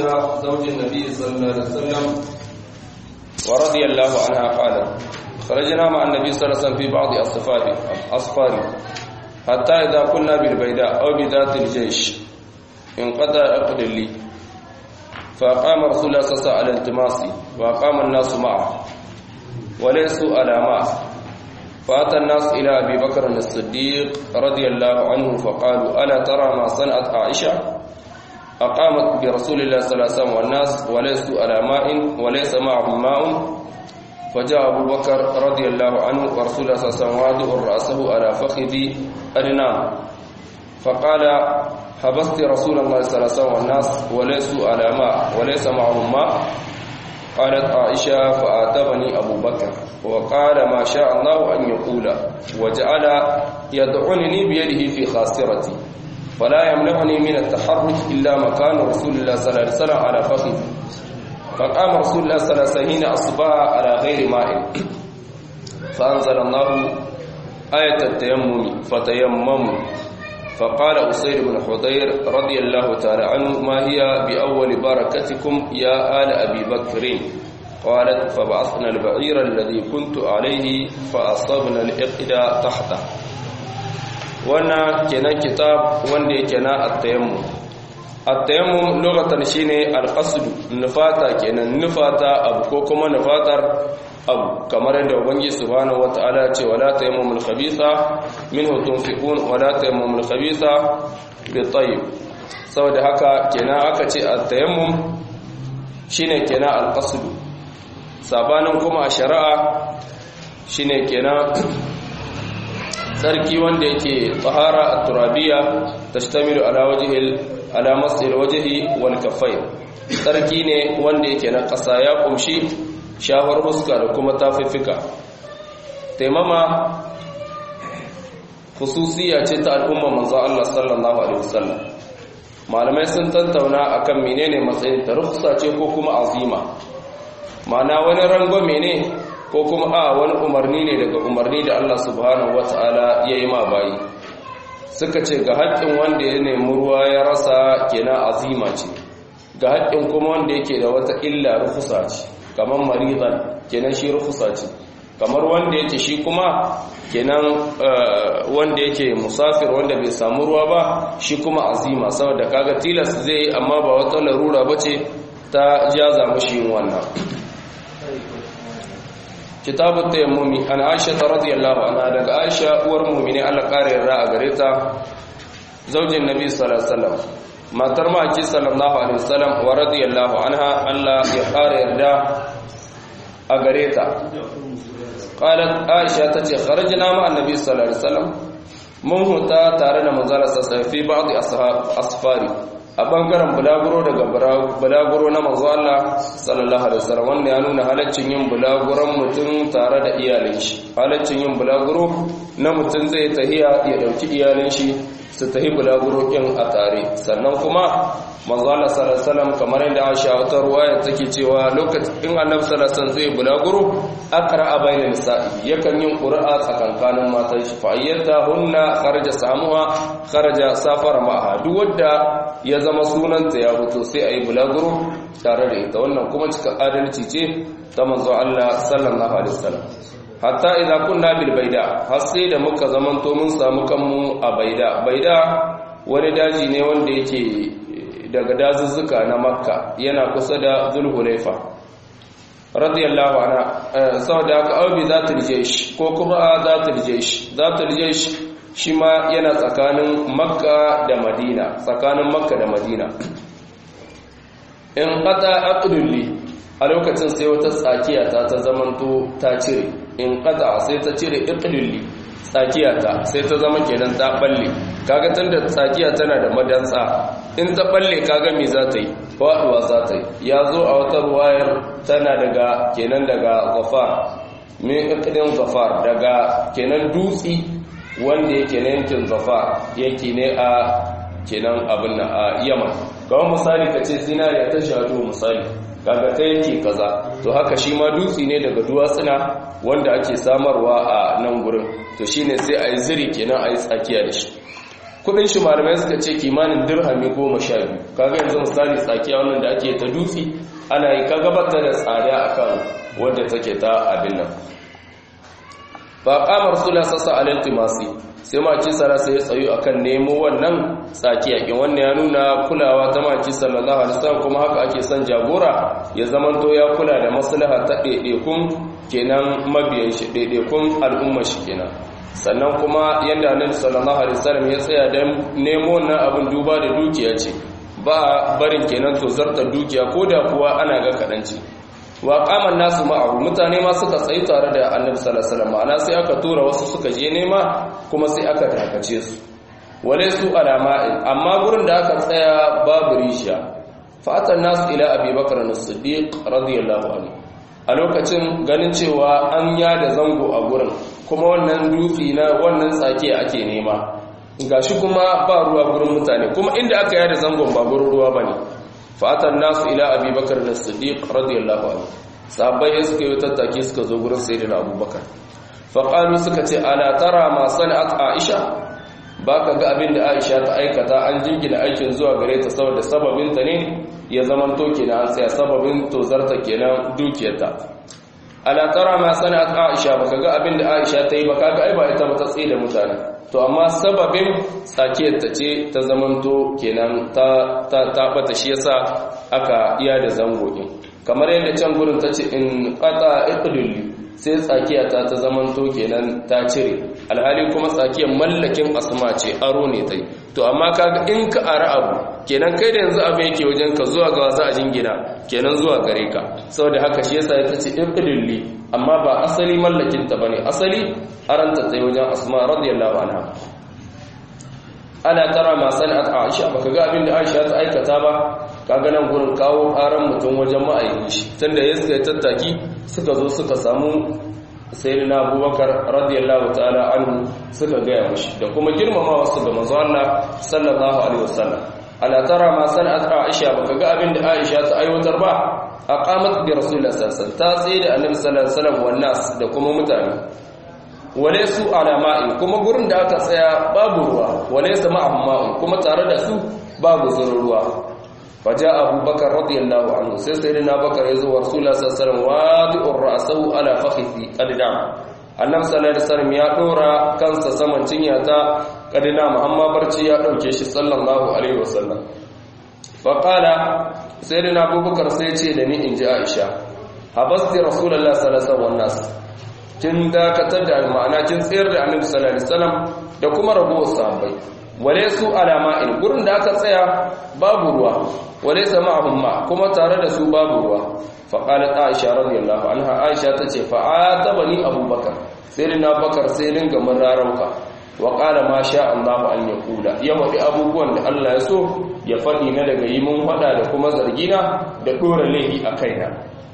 زوج النبي صلى الله عليه وسلم ورضي الله عنها قالت خرجنا مع النبي صلى الله عليه وسلم في بعض أصفاره أصفاره حتى إذا كنا بالبيداء أو بذات الجيش انقطع عقد لي فأقام رسول الله صلى الله عليه وسلم على التماسي وأقام الناس معه وليسوا على ماء فأتى الناس إلى أبي بكر الصديق رضي الله عنه فقالوا ألا ترى ما صنعت عائشة أقامت برسول الله صلى الله عليه وسلم والناس وليسوا على ماء وليس معهم ماء فجاء أبو بكر رضي الله عنه ورسول الله صلى الله عليه وسلم واضع رأسه على فخذ أرنام فقال حبست رسول الله صلى الله عليه وسلم والناس وليسوا على ماء وليس معهم ماء قالت عائشة فآتبني أبو بكر وقال ما شاء الله أن يقول وجعل يدعنني بيده في خاصرتي فلا يمنعني من التحرك إلا مكان رسول الله صلى الله عليه وسلم على فخذ فقام رسول الله صلى الله عليه وسلم حين أصبح على غير ماء فأنزل الله آية التيمم فتيمموا فقال أسير بن حضير رضي الله تعالى عنه ما هي بأول بركتكم يا آل أبي بكر قالت فبعثنا البعير الذي كنت عليه فأصبنا الإقدى تحته وانا كنا كتاب وانا كنا التيمم التيمم لغة شيني القصد نفاتا كنا نفاتا أبو كوكما نفاتر abu kamar yadda ubangi subhanahu wataala ce wala tayammumul khabitha minhu tunfiqun wala tayammumul khabitha bitayyib saboda haka kenan aka ce at-tayammum shine kenan al-qasd sabanin kuma a shari'a shine kenan sarki wanda yake tahara at-turabiyya tashtamilu ala wajhil ala masil wajhi wal kaffayn sarki ne wanda yake na kasa ya kumshi shawar huska da kuma tafifika taimama khususiya ce ta al'umma manzo Allah sallallahu alaihi wasallam malamai sun tantauna akan menene matsayin ta rukhsa ce ko kuma azima ma'ana wani rangwame ne ko kuma a wani umarni ne daga umarni da Allah subhanahu wataala ya yi ma bayi suka ce ga haƙƙin wanda ya nemi ruwa ya rasa kenan azima ce ga haƙƙin kuma wanda yake da wata illa rukhsa ce kamar maridan kenan shi rufusa ce kamar wanda yake shi kuma kenan wanda yake musafir wanda bai samu ruwa ba shi kuma azima saboda kaga tilas zai yi amma ba wata larura bace ta jaza mushi yin wannan kitabut tayammumi an aisha radiyallahu anha daga aisha uwar mu'mini Allah kare yarda a gare ta zaujin nabi sallallahu alaihi wasallam matar maki sallallahu alaihi wasallam wa radiyallahu anha Allah ya kare yarda a gare ta qalat aisha tace kharajna ma annabi sallallahu alaihi wasallam mun huta tare da manzala sallallahu fi ba'd asfari a bangaren bulaguro daga bulaguro na manzo Allah sallallahu alaihi wasallam wanda ya nuna halaccin yin bulaguron mutum tare da iyalin shi halaccin yin bulaguro na mutum zai tahiya ya dauki iyalin shi su tahi bulaguro kin a tare sannan kuma manzo Allah sallallahu alaihi wasallam kamar yadda Aisha wata ruwaya take cewa lokacin in Annabi sallallahu alaihi wasallam zai bulaguro akra bainan nisa'i yakan yin qur'a tsakankanin matan shi fa ayyata hunna kharaja samuha kharaja safara ma'aha duk wanda ya zama sunanta ya fito sai ayi bulaguro tare da ita wannan kuma cika adalci ce ta manzo Allah sallallahu alaihi wasallam hatta idza kunna bil baida har sai da muka zamanto mun samu kanmu a baida baida wani daji ne wanda yake daga dazuzzuka na makka yana kusa da zulhulaifa radiyallahu anha saboda haka aubi zatul jaysh ko kuma zatul jaysh zatul jaysh shi ma yana tsakanin makka da madina tsakanin makka da madina in qata aqdulli a lokacin sai wata tsakiya ta ta zamanto ta cire in qata sai ta cire iqdulli tsakiya ta sai ta zama kenan ta balle kaga tunda tsakiya tana da madansa in ta balle kaga me za ta yi faduwa za ta yi ya zo a wata ruwayar tana daga kenan daga zafar min iqdin zafar daga kenan dutsi wanda yake na yankin zafar yake ne a kenan abin na a yaman kawai misali ka ce zinariya ta shado misali kaga ta yake kaza to haka shi ma dutsi ne daga duwatsuna wanda ake samarwa a nan gurin to shine sai a yi ziri kenan a yi tsakiya da shi kudin shi malamai suka ce kimanin dirhami goma sha biyu kaga yanzu misali tsakiya wannan da ake ta dutse ana yi kaga bata da tsada akan wadda take ta abin nan ba kamar sula sassa alaltimasi sai maki sara sai ya tsayu akan nemo wannan tsakiya kin wannan ya nuna kulawa ta maki sallallahu alaihi wasallam kuma haka ake son jagora ya zamanto ya kula da maslaha ta ɗaiɗaikun kenan mabiyan shi ɗaiɗaikun al'ummar shi kenan sannan kuma yadda annabi sallallahu alaihi wasallam ya tsaya dan nemo wannan abin duba da dukiya ce ba barin kenan to zarta dukiya ko da kuwa ana ga kadanci wa qaman nasu ma'ahu mutane ma suka tsayi tare da annabi sallallahu alaihi wasallam ma'ana sai aka tura wasu suka je nema kuma sai aka dakace su wale su alama'in amma gurin da aka tsaya babu risha fatan nasu ila abubakar as-siddiq radiyallahu anhu a lokacin ganin cewa an yada zango a gurin kuma wannan dutse na wannan tsake ake nema gashi kuma ba ruwa gurin mutane kuma inda aka yada zangon ba gurin ruwa bane fatan nasu ila abubakar da siddiq radiyallahu anhu sahabbai suka yi tattaki suka zo gurin sayyidina abubakar faqalu suka ce ala tara ma sana'at aisha baka ga abin da aisha ta aikata an jingina aikin zuwa gare ta saboda sababin ta ne ya zaman to kenan an tsaya sababin tozarta kenan dukiyarta ala tara ma sana'at aisha baka ga abin da aisha ta yi baka ga ai ba ita ba ta tsaye da mutane to amma sababin tsakiyar ta ce ta zamanto kenan ta ta ta bata shi yasa aka iya da zango din kamar yadda can gurin ta ce in qata iqdulli sai tsakiya ta ta zamanto kenan ta cire alhali kuma tsakiyar mallakin asma ce aro ne tai to amma kaga in ka ara abu kenan kai da yanzu abin yake wajen ka zuwa ga za a jingina kenan zuwa gare ka saboda haka shi yasa ta ce iqdulli amma ba asali mallakin ta bane asali aranta tsaye wajen asma radiyallahu anha ana tara ma sana'at aisha baka ga abin da aisha ta aikata ba kaga nan gurin kawo karan mutum wajen ma'aikin shi tunda ya suka tattaki suka zo suka samu sayyidina abubakar radiyallahu ta'ala anhu suka gaya mushi da kuma girmamawa su ga manzo Allah sallallahu alaihi wasallam ala tara ma sana'at aisha baka ga abin da aisha ta aiwatar ba aqamat bi rasulillah sallallahu alaihi wasallam ta tsaye da annabi sallallahu alaihi wasallam wannan da kuma mutane wale su alama'in kuma gurin da aka tsaya babu ruwa wale su ma'amma'in kuma tare da su babu zurin ruwa faja abubakar radiyallahu anhu sai sai na bakar ya zo wa rasulullah sallallahu alaihi wasallam wadi'ur ra'sahu ala fakhithi qadidam annabi sallallahu alaihi wasallam ya dora kansa saman cinya ta qadidam amma barci ya dauke shi sallallahu alaihi wasallam fa qala sayyidina abubakar sai ce da ni inji aisha habasti rasulullah sallallahu alaihi wasallam kin dakatar da ma'ana kin tsayar da annabi sallallahu alaihi wasallam da kuma ragowar sahabbai wale su alama'in gurin da aka tsaya babu ruwa wale sama'ahum ma kuma tare da su babu ruwa fa qalat aisha radiyallahu anha aisha tace fa atabani abubakar sai na bakar sai dinga mun rarauka wa qala ma sha Allah an yaqula ya wadi abubuwan da Allah ya so ya fadi na daga yi mun fada da kuma zargina da dora laifi a kaina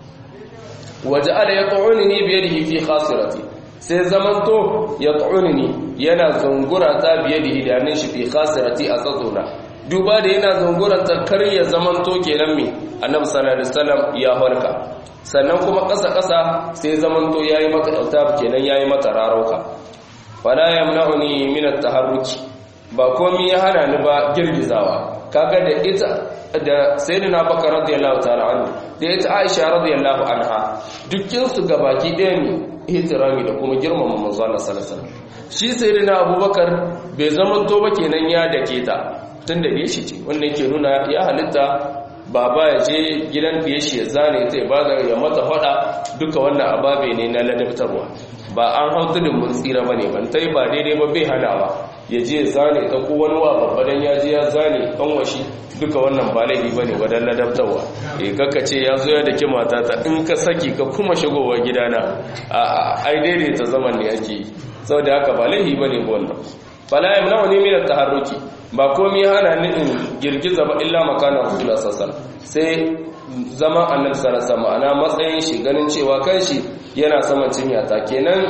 waja'ala yat'unni bi yadihi fi khasirati sai zamanto yat'unni yana zungura ta bi yadihi da hannun shi fi khasirati a tsatsona duba da yana zungura ta kar ya zamanto kenan me annabi sallallahu alaihi wasallam ya horka sannan kuma kasa kasa sai zamanto yayi mata dauta kenan yayi mata rarauka fala yamna'uni min at-taharruki ba komai ya hana ni ba girgizawa kaga da ita da sayyidina bakar radiyallahu ta'ala anhu da ita aisha radiyallahu anha dukkin su gabaki ɗaya ne ihtirami da kuma girmama manzo Allah sallallahu alaihi wasallam shi sayyidina abubakar bai zaman to ba kenan ya dake ta tunda da shi ce wannan yake nuna ya halitta baba ya je gidan da shi ya zane ta ba ya mata fada duka wannan ababe ne na ladabtarwa ba an hau tudun mun tsira bane ban tai ba daidai ba bai hanawa ya je ya zane ta ko wani wa babba dan ya je ya zane kanwashi duka wannan ba laifi bane wadan ladabtarwa eh kaka ce ya zo ya dake matata in ka saki ka kuma shigowa gidana a ai daidai ta zaman ne ake yi saboda haka ba laifi bane ba wannan fala yamna'uni min at-taharruki ba komai hana ni in girgiza ba illa makana rasulullah sallallahu sai zama annabi sallallahu alaihi ana matsayin shi ganin cewa kanshi yana saman cinyata kenan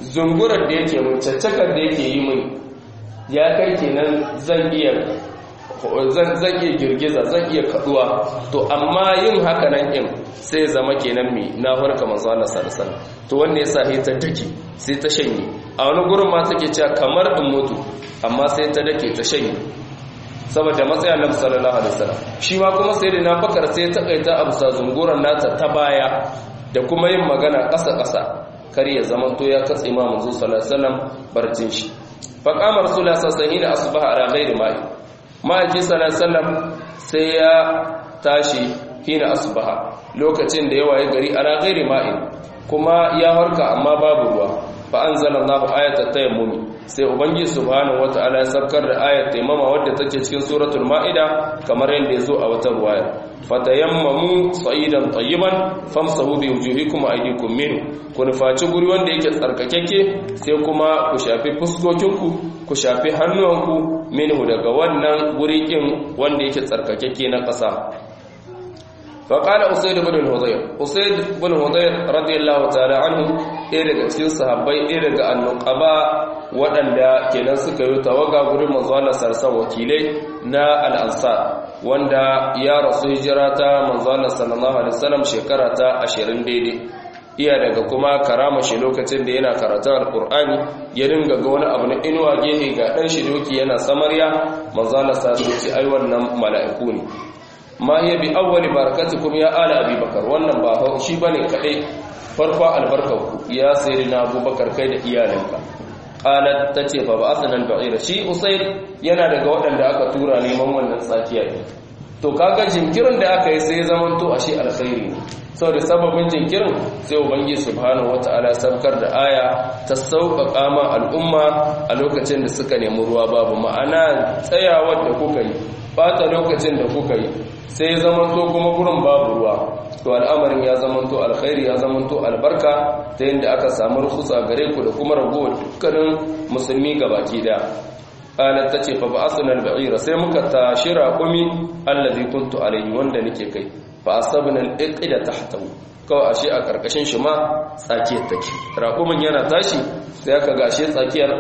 zungurar da yake mun caccakar da yake yi mun ya kai kenan zan iya zan zan iya girgiza zan iya kaduwa to amma yin haka nan din sai zama kenan me na farka manzo Allah sallallahu alaihi wasallam to wanne yasa sai ta dake sai ta shanye a wani gurin ma take cewa kamar in mutu amma sai ta dake ta shanye saboda matsayin Annabi sallallahu alaihi wasallam shi ma kuma sai da Bakar sai ta kaita abu sa zunguran nata ta baya da kuma yin magana ƙasa ƙasa kar ya zama to ya katse ma manzo sallallahu alaihi wasallam barcin shi fa qama rasulullah sallallahu alaihi wasallam asbaha ala ghairi ma'i ma'aiki sallallahu alaihi wasallam sai ya tashi hina asbaha lokacin da ya waye gari ala ghairi ma'in kuma ya harka amma babu ruwa fa anzalallahu ayata tayammumi sai ubangi subhanahu wataala ya sabkar da ayat tayammama wadda take cikin suratul maida kamar yadda yazo a wata ruwaya fatayammamu sa'idan tayyiban famsahu bi wujuhikum wa aydikum minhu ku nufaci guri wanda yake tsarkakeke sai kuma ku shafi fuskokinku ku shafi hannuwanku minhu daga wannan guri kin wanda yake tsarkakeke na ƙasa فقال أسيد بن الهضير أسيد بن الهضير رضي الله تعالى عنه ɗaya daga cikin sahabbai ɗaya daga annuqaba waɗanda kenan suka yi tawaga gurin manzo Allah sarsan wakilai na al-ansar wanda ya rasu hijira ta manzo Allah sallallahu alaihi wasallam shekara ta 20 daidai iya daga kuma karama shi lokacin da yana karatun alqur'ani ya dinga ga wani abu na inuwa gehe ga dan shi doki yana samarya manzo Allah sallallahu alaihi wasallam ai wannan mala'iku ne ma hiya bi awwali barakatukum ya ala abi bakar wannan ba shi bane kadai farko albarkarku ya sayyidina abubakar kai da iyalanka qalat tace fa ba'athna al-ba'ira shi usayd yana daga waɗanda aka tura neman wannan tsakiya ne to kaga jinkirin da aka yi sai zaman to ashe alkhairi ne saboda sababin jinkirin sai ubangi subhanahu wata'ala sabkar da aya ta sauƙaƙa ma al'umma a lokacin da suka nemi ruwa babu ma'ana tsayawar da kuka yi bata lokacin da kuka yi sai zamanto kuma gurin babu ruwa to al'amarin ya zamanto alkhairi ya zamanto albarka ta yadda aka samu rukusa gare ku da kuma ragowar dukkanin musulmi gabaki da qalat tace fa ba'athna al-ba'ira sai muka tashi raqumi allazi kuntu alayhi wanda nake kai fa asabna al-iqda tahtahu kawai ashe a karkashin shi ma tsakiyar take raqumin yana tashi sai aka ga ashe tsakiyar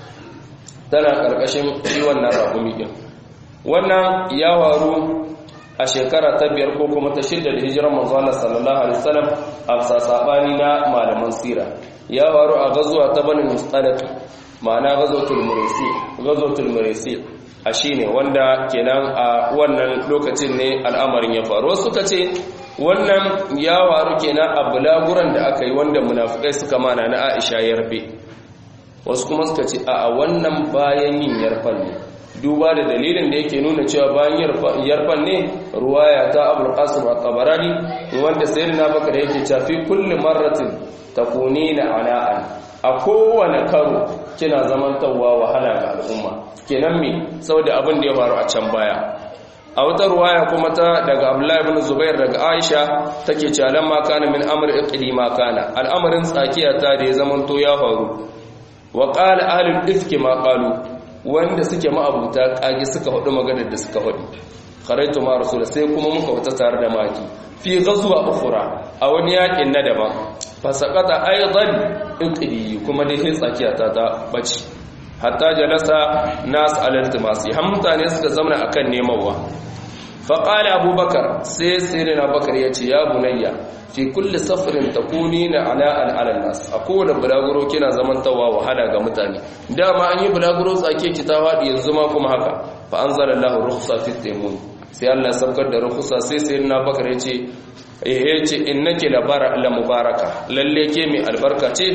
tana karkashin shi wannan raqumi din wannan ya waru a shekara ta biyar ko kuma ta shida da hijirar manzo Allah sallallahu alaihi wasallam a sabani na malaman sira ya waru a gazuwa ta bani mustalaq ma'ana gazotul murisi gazotul murisi a shine wanda kenan a wannan lokacin ne al'amarin ya faru wasu suka ce wannan ya waru kenan a bulaguran da aka yi wanda munafikai suka mana na Aisha yarbe wasu kuma suka ce a wannan bayan yin yarfan ne duba da dalilin da yake nuna cewa bayan yarfan ne ruwaya ta abul qasim at-tabarani wanda sayyidina bakar yake cewa fi kulli marratin takunina ana'an a kowane karo kina zamantawa wahala ga al'umma kenan me saboda abin da ya faru a can baya a wata ruwaya kuma ta daga abdullahi ibn zubair daga aisha take cewa lamma kana min amr iqdi ma kana al'amarin tsakiya ta da ya zamanto ya faru wa qala ahlul ifki ma qalu wanda suke ma'abuta kage suka hudu maganar da suka hudu kharaitu ma rasul sai kuma muka wata tare da maki fi ghazwa ukhra a wani yakin na daban fa saqata aidan iqdi kuma dai sai tsakiya ta ta bace hatta jalasa nas al-iltimasi har mutane suka zauna akan nemawa fa qala abubakar sai sirina bakar yace ya bunayya fi kulli safarin takunina ala ala nas a kowane bulaguro kina zamantawa wahala ga mutane dama an yi bulaguro tsake ki ta wadi yanzu ma kuma haka fa anzalallahu rukhsa fi taymun sai Allah ya saukar da rukhsa sai sayyidina bakar yace eh yace innaki la bara la mubaraka lalle ke mai albarka ce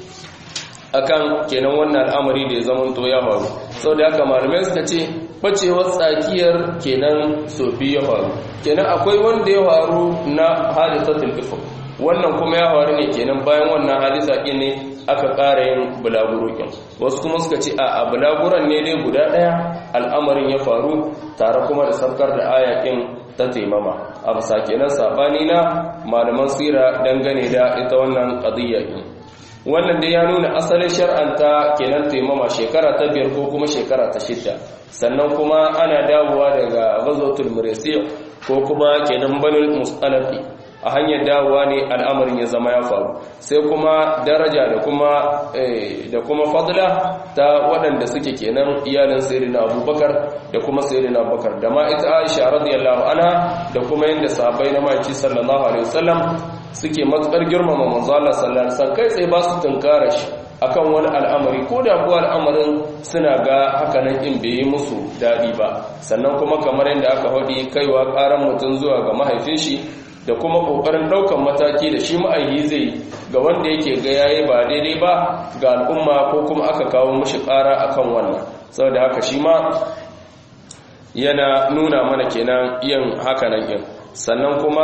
akan kenan wannan al'amari da ya zamanto ya faru saboda haka malamai suka ce bacewar tsakiyar kenan sofi ya faru kenan akwai wanda ya faru na hadisatul ifk wannan kuma ya faru ne kenan bayan wannan hadisa ɗin ne aka ƙara yin bulagurokin wasu kuma suka ce a bulaguran ne dai guda ɗaya al'amarin ya faru tare kuma da saukar da ayakin ta taimama a bisa kenan sabani na malaman sira dangane da ita wannan qadiyya ɗin wannan dai ya nuna asalin shar'anta kenan taimama shekara ta biyar ko kuma shekara ta shidda sannan kuma ana dawowa daga ghazwatul muraysi ko kuma kenan banul musalafi a hanyar dawowa ne al'amarin ya zama ya faru sai kuma daraja da kuma da kuma fadla ta waɗanda suke kenan iyalin sayyidina abubakar da kuma sayyidina abubakar da ma ita aisha radiyallahu anha da kuma yanda sahabbai na maki sallallahu alaihi wasallam suke matsar girmama manzo Allah sallallahu alaihi wasallam kai tsaye ba su tunkara shi akan wani al'amari ko da kuwa al'amarin suna ga hakanan in bai yi musu daɗi ba sannan kuma kamar yadda aka haɗi kaiwa ƙaran mutum zuwa ga mahaifin shi da kuma ƙoƙarin ɗaukan mataki da shi ma'aihi zai ga wanda yake ga yayi ba daidai ba ga al'umma ko kuma aka kawo mushi ƙara akan wannan saboda haka shi ma yana nuna mana kenan yin hakanan yin sannan kuma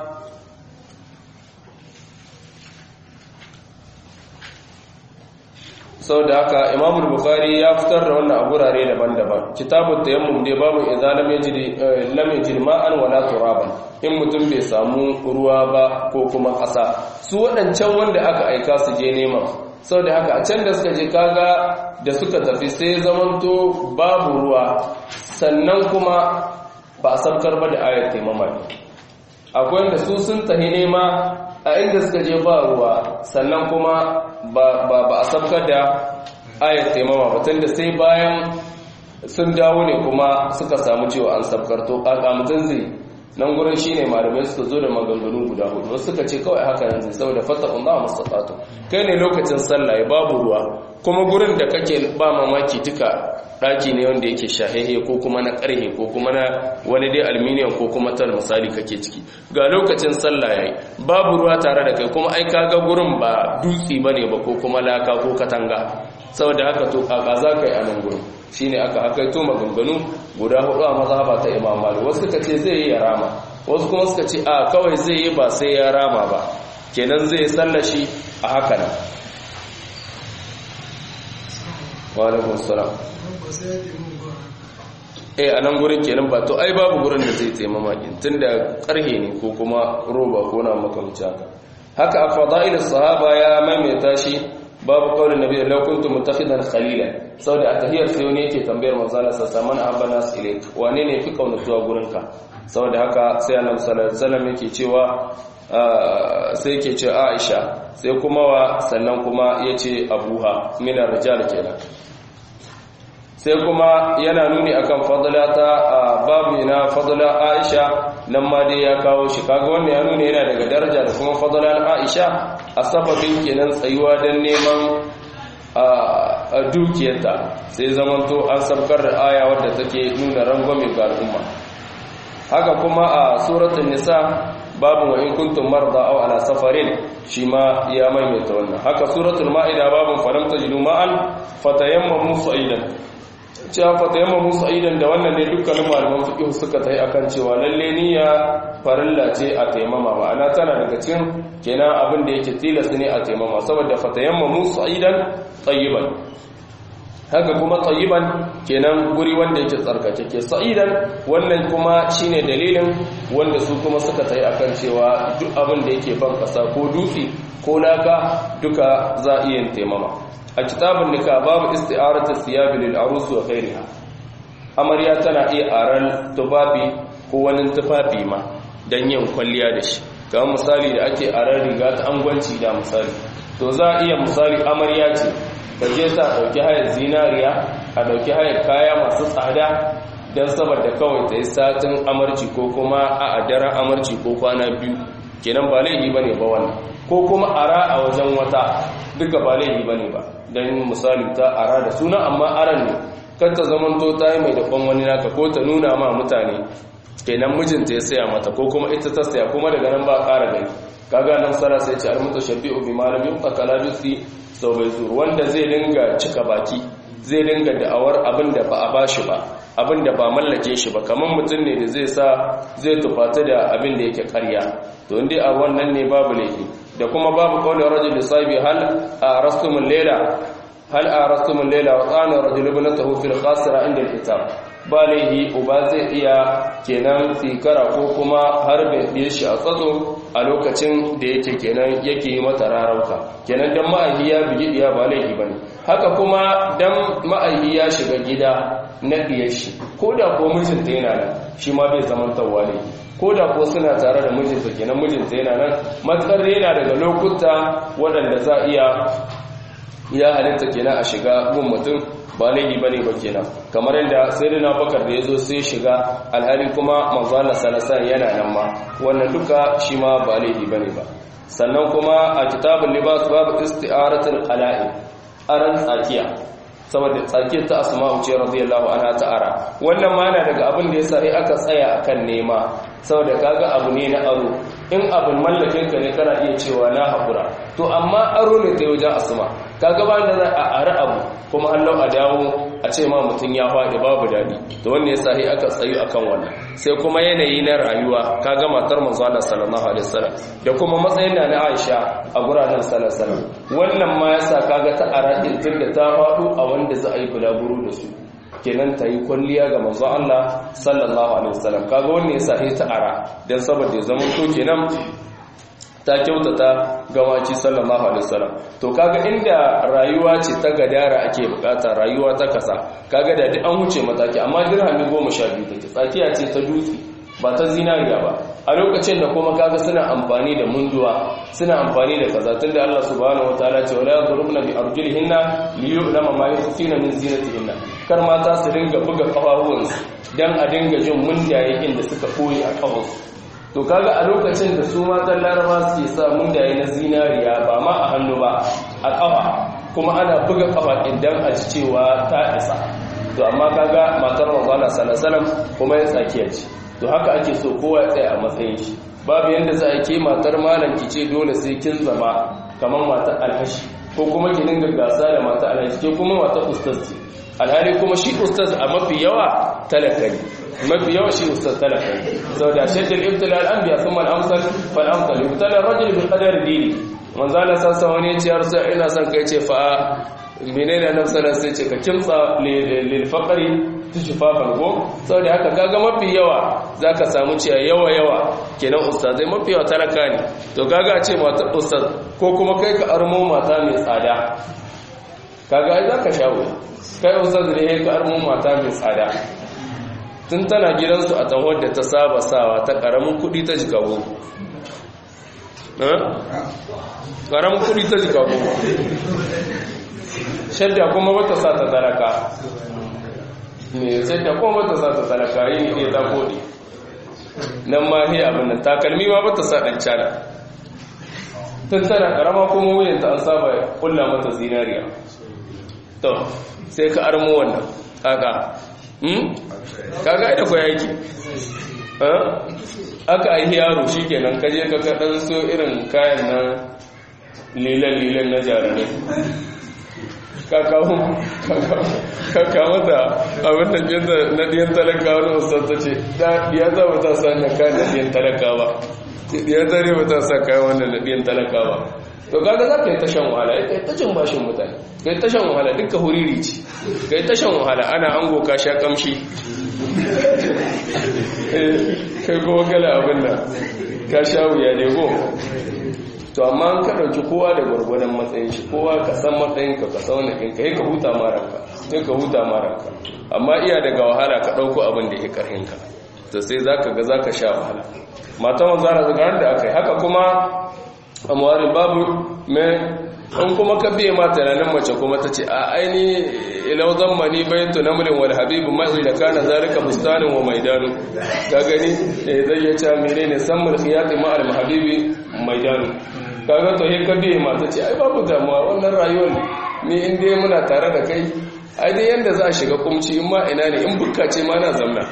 sau da haka imamul bukhari ya fitar da wannan a gurare daban-daban kitabun tayammum dai babu idza lam yajid lam yajid ma'an wala turaban in mutum bai samu ruwa ba ko kuma ƙasa su waɗancan wanda aka aika su je neman sau da haka a can da suka je kaga da suka tafi sai zamanto babu ruwa sannan kuma ba a sabkar ba da ayar taimama akwai wanda su sun tahi nema a inda suka je ba ruwa sannan kuma ba a sabkar da ayat taimama batun da sai bayan sun dawo ne kuma suka samu cewa an sabkar to mutum zai nan gurin shi ne malamai suka zo da maganganu guda hudu wasu suka ce kawai haka yanzu saboda fata Allah mustaqatu kai ne lokacin sallah ya babu ruwa kuma gurin da kake ba mamaki duka daki ne wanda yake shahehe ko kuma na karhe ko kuma na wani dai aluminium ko kuma tal misali kake ciki ga lokacin sallah yayi babu ruwa tare da kai kuma ai kaga gurin ba dutsi bane ba ko kuma laka ko katanga saboda haka to kaka za ka yi a nan gurin shine aka hakaito maganganu guda hudu a mazhaba ta Imam Malik wasu suka ce zai yi ya rama wasu kuma suka ce a kawai zai yi ba sai ya rama ba kenan zai sallashi a haka nan wa alaikum salam eh a nan gurin kenan ba to ai babu gurin da zai taimama din tunda karhe ne ko kuma roba ko na makamci haka haka a fadail sahaba ya maimaita shi babu kaulin nabi law kuntum mutakhidan khalila saboda a tahiyar sai wani yake tambayar manzo Allah sallallahu alaihi wasallam nas ilayk wane ne fi kaunatuwa gurinka saboda haka sai annabi sallallahu alaihi wasallam yake cewa sai yake ce Aisha sai kuma wa sannan kuma yace Abuha minar rijal kenan sai kuma yana nuni akan fadla ta babu na fadla Aisha nan ma dai ya kawo shi kaga wannan ya nuna yana daga daraja da kuma fadlan Aisha a sababin kenan tsayuwa don neman a dukiyarta sai zamanto an sabkar da aya wadda take nuna rangwame ga al'umma haka kuma a suratul nisa babu wa in kuntum marda aw ala safarin shi ma ya maimaita wannan haka suratul maida babu falam tajidu ma'an fatayammamu sa'idan cewa fatayammamu sa'idan da wannan ne dukkanin malaman fiqh suka tayi akan cewa lalle niyya farilla ce a taimama ma'ana tana daga cikin kenan abin da yake tilas ne a taimama saboda fatayammamu sa'idan tayyiban haka kuma tayyiban kenan guri wanda yake tsarkakeke sa'idan wannan kuma shine dalilin wanda su kuma suka tayi akan cewa duk abin da yake ban kasa ko dutse ko laka duka za a iya taimama a kitabun nika babu isti'aratu siyabi lil arus wa ghairiha amarya tana iya aran tufafi ko wani tufafi ma dan yin kwalliya da shi kamar misali da ake aran riga ta angwanci da misali to za a iya misali amarya ce ta je ta dauki hayar zinariya a dauki hayar kaya masu tsada dan saboda kawai ta yi satin amarci ko kuma a daren amarci ko kwana biyu kenan ba laifi bane ba wannan ko kuma ara a wajen wata duka ba laifi bane ba don misali ta ara da suna amma aran ne kan ta zamanto ta yi mai daban wani naka ko ta nuna ma mutane kenan mijinta ya saya mata ko kuma ita ta saya kuma daga nan ba ƙara gani kaga nan sara sai ce almuta shabi'u bi malami fakala bisi sau bai zuru wanda zai dinga cika baki zai dinga da'awar abin da ba a bashi ba abin da ba mallake shi ba kamar mutum ne da zai sa zai tufata da abin da yake karya to inda a wannan ne babu laifi da kuma babu kawai rajul da sahibi hal a rastumul lela hal a rastumul lela wa tsana rajul ibnatahu fil khasira inda al-kitab ba laifi uba zai iya kenan tsikara ko kuma har bai shi a tsatso a lokacin da yake kenan yake yi mata rarauka kenan dan ma'ahi ya bigi diya ba laifi bane haka kuma dan ma'ahi ya shiga gida na diyar shi ko da ko mijinta yana nan shi ma bai zamantawa ne ko da ko suna tare da mijinta kenan mijinta yana nan matsar yana daga lokuta waɗanda za iya ya halitta kenan a shiga gun mutum ba laifi bane ba kenan kamar yadda sayyidina bakar da yazo sai shiga alhali kuma manzo Allah sallallahu yana nan ma wannan duka shi ma ba laifi bane ba sannan kuma a kitabul libas babu isti'aratul qala'i aran tsakiya saboda tsakiyar ta asma'u ce radiyallahu anha ta'ara wannan ma na daga abin da yasa sai aka tsaya akan nema saboda kaga abu ne na aro in abin mallakin ka ne kana iya cewa na hakura to amma aro ne ta wajen asma kaga ba da za a ara abu kuma Allah a dawo a ce ma mutum ya faɗi babu daɗi to wanne yasa sai aka tsayu akan wannan sai kuma yanayi na rayuwa kaga matar manzo Allah sallallahu alaihi wasallam da kuma matsayin da na Aisha a guranan sallallahu alaihi wasallam wannan ma yasa kaga ta ara din tunda ta faɗo a wanda za a yi bulaguro da su kenan ta yi kwalliya ga manzo Allah sallallahu alaihi wasallam kaga wannan yasa sai ta ara dan saboda ya zama to kenan ta kyautata gawaci sallallahu alaihi wasallam to kaga inda rayuwa ce ta gadara ake bukata rayuwa ta kasa kaga da duk an huce mataki amma dirhami 12 take tsakiya ce ta dutse ba ta zinariya ba a lokacin da kuma kaga suna amfani da munduwa suna amfani da kaza tunda Allah subhanahu wataala ce wala yadrubna bi arjulihinna liyu'lama ma yukhfina min zinatihinna kar mata su dinga buga kafafuwansu dan a dinga jin mundaye inda suka koyi a kafansu to kaga a lokacin da su matan laraba suke sa mundaye na zinariya ba ma a hannu ba a kafa kuma ana buga kafa idan a ci cewa ta isa to amma kaga matar manzala sallallahu kuma ya tsakiya ce to haka ake so kowa ya tsaya a matsayin shi babu yanda za a ke matar malam ki ce dole sai kin zama kamar matar alhashi ko kuma ki dinga gasa da matar alhashi ke kuma matar ustaz ce alhali kuma shi ustaz a mafi yawa talaka ne mafi yawa shi ustaz talaka ne saboda shaddal ibtila al-anbiya thumma al-amsal fal amsal ibtala ar-rajul bi qadari dini manzo Allah sassa wani ya ce har sai ina son kai ce fa menene nan sallallahu sai ce ka kimtsa lil faqri tushfafan go saboda haka kaga mafi yawa zaka samu cewa yawa yawa kenan ustazai mafi yawa talaka ne to kaga a ce mata ustaz ko kuma kai ka armo mata mai tsada kaga ai zaka shawo kai ustaz ne ka armo mata mai tsada tun tana gidansu a tanwar da ta saba sawa ta karamin kudi ta jika goma karamin kudi ta jika goma shadda kuma wata sa ta talaka ne shadda kuma wata sa ta talaka yi ne ta kodi nan ma ne abin nan takalmi ma wata sa ɗan cana tun tana karama kuma wuyanta an saba kulla mata zinariya to sai ka armo wannan kaka kaga ita ko yaki aka aihi yaro shikenan kaje ka kadan so irin kayan nan lilan lilan na jarirai kakawo kakawo da abin da jinta na diyan talaka wani ustaz ta ce ya za ba ta sa na kayan na diyan talaka ba ya zare ba ta sa kayan wannan na diyan talaka ba to kaga za ka yi tashan wahala ya kai tashan bashin mutane ka yi tashan wahala duka huriri ce ka yi tashan wahala ana ango ka sha kamshi kai kuma kala abin da ka sha wuya ne go to amma an ka ɗauki kowa da gwargwadon matsayin shi kowa ka san matsayin ka ka sauna ɗinka ya ka huta maranka sai ka huta maranka amma iya daga wahala ka ɗauko abin da ya ƙarhin ka to sai za ka ga za ka sha wahala matan wanzara zagarar da aka yi haka kuma amwarin babu mai in kuma ka biye ma tunanin mace kuma ta ce a aini ilau zammani bayan tunamulin wal habibu mai da kana zalika bustanin wa maidanu ka gani zai ya ce mene ne sammul khiyati ma al habibi maidanu kaga to he ka biye ma ta ce ai babu damuwa wannan rayuwar ni in dai muna tare da kai ai dai yanda za a shiga kumci in ma ina ne in bukka ce ma na zamna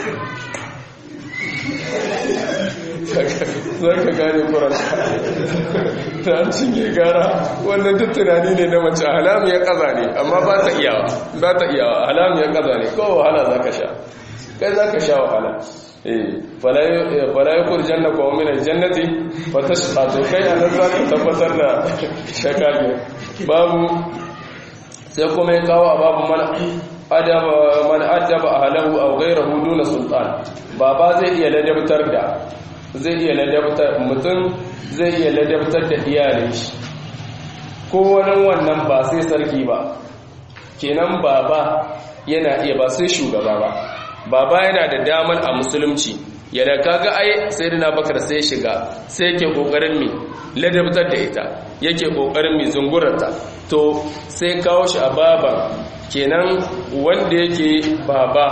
za ka gane kuranta ta cinye gara wannan duk tunani ne na mace halamu ya kaza ne amma ba ta iyawa ba ta iyawa halamu ya kaza ne kowa wahala za ka sha kai za ka sha wahala fala yi kurjan na kawo minar jannati fata shato kai a nan za ka tabbatar da shakage babu sai kuma ya kawo a babu mana adaba a halahu a gairahu duna sultan baba zai iya ladabtar da zai iya ladabtar mutum zai iya ladabtar da iyalin shi ko wani wannan ba sai sarki ba kenan baba yana iya ba sai shugaba ba baba yana da damar a musulunci yadda kaga ai sayyidina bakar sai shiga sai yake kokarin mi ladabtar da ita yake kokarin mi zungurarta to sai kawo shi a baban kenan wanda yake baba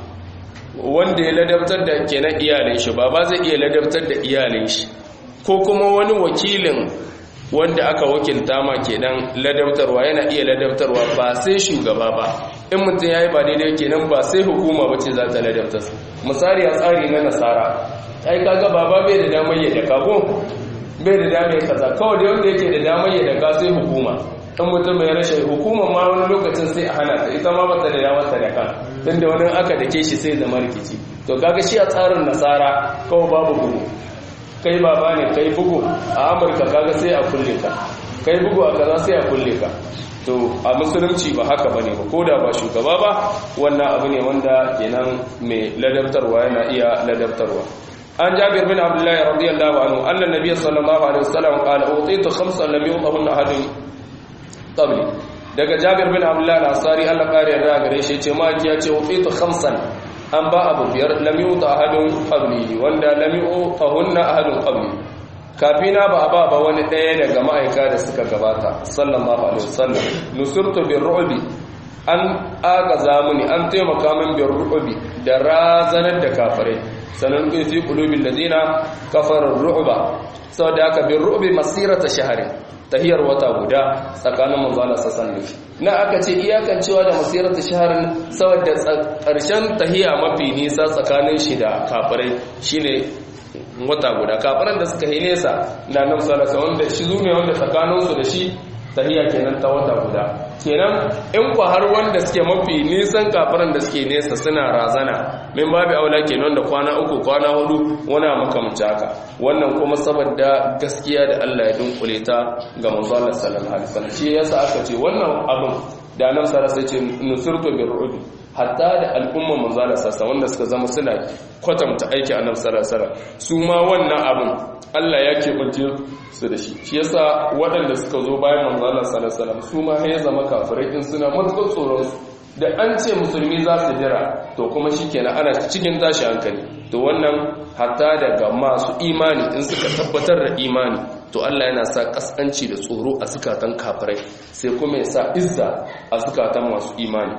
wanda ya ladabtar da kenan iyalin shi baba zai iya ladabtar da iyalin shi ko kuma wani wakilin wanda aka wakilta ma kenan ladabtarwa yana iya ladabtarwa ba sai shugaba ba in mutum ya yi ba daidai kenan ba sai hukuma ba ce za ta ladabtar misali a tsari na nasara ai kaga baba bai da damar ya daka ko bai da damar ya kaza kawai da wanda yake da damar ya daka sai hukuma in mutum mai rashin hukuma ma wani lokacin sai a hana ta ita ma bata da damar ta daka tunda wani aka dake shi sai zama rikici to kaga shi a tsarin nasara kawai babu bugu kai baba ne kai bugu a amurka kaga sai a kulle ka kai bugu a kaza sai a kulle ka to a musulunci ba haka bane ba koda ba shugaba ba wannan abu ne wanda kenan mai ladabtarwa yana iya ladabtarwa an jabir bin abdullahi radiyallahu anhu anna nabiy sallallahu alaihi wasallam qala utitu khamsan lam yutahunna ahadun qabli daga jabir bin abdullahi al-ansari Allah kare yarda gare shi ce ma ya ce utitu khamsan an ba abu biyar lam yuta ahadun qabli wanda lam yutahunna ahadun qabli kafina ba ba ba wani ɗaya daga ma'aika da suka gabata sallallahu alaihi wasallam nusurtu bir ru'bi an aga zamuni an taimaka min bir ru'bi da razanar da kafare sanan kun fi qulubil ladina kafara ru'ba saboda haka bir ru'bi masirata shahri tahiyar wata guda tsakanin manzo Allah sallallahu alaihi na aka ce iyakan cewa da masirata shahrin saboda ƙarshen tahiya mafi nisa tsakanin shi da kafirai shine wata guda kafiran da suka yi nesa na nan salasa wanda shi zume wanda tsakaninsu da shi tahiya kenan ta wata guda kenan in ku har wanda suke mafi nisan kafiran da suke nesa suna razana min babu aula kenan da kwana uku kwana hudu wana makamci haka wannan kuma saboda gaskiya da Allah ya dunkule ta ga manzo Allah sallallahu alaihi wasallam shi yasa aka ce wannan abin da nan salasa ce nusurtu bir ru'bi hatta da al'umman manzala sassa wanda suka zama suna kwatanta aiki a nafsara sara su ma wannan abin Allah ya keɓance su da shi shi yasa waɗanda suka zo bayan manzala sara su ma ya zama kafirai in suna matuƙar tsoron su da an ce musulmi za su jira to kuma shi kenan ana cikin tashi hankali to wannan hatta daga masu imani in suka tabbatar da imani to Allah yana sa kaskanci da tsoro a zukatan kafirai sai kuma ya sa izza a zukatan masu imani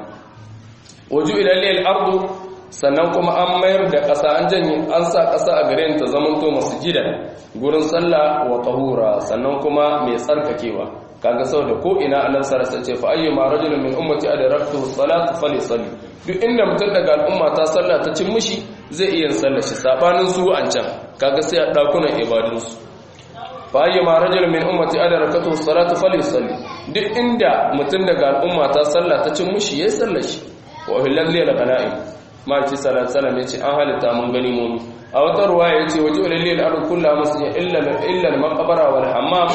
waju ilalliyar ardu sannan kuma an mayar da ƙasa an janye an sa ƙasa a gare ta zamanto masu gidan gurin sallah wa tahura sannan kuma mai tsarkakewa kaga sau da ko ina annabi sallallahu alaihi wasallam fa ayyuma rajulun min ummati adraktuhu salatu falysalli duk inda mutum daga al'umma ta sallah ta cin mishi zai iya sallar shi sabanin su an can kaga sai a dakunan ibadun su fa ayyuma rajulun min ummati adraktuhu salatu falysalli duk inda mutum daga al'umma ta sallah ta cin mishi yayin sallar shi wa hillalli al-qana'im ma ci sallallahu alaihi wasallam an halitta mun gani mu a wata ruwaya yace waje lillahi al-ardu kullu masjid illa illa al-maqbara wal hammam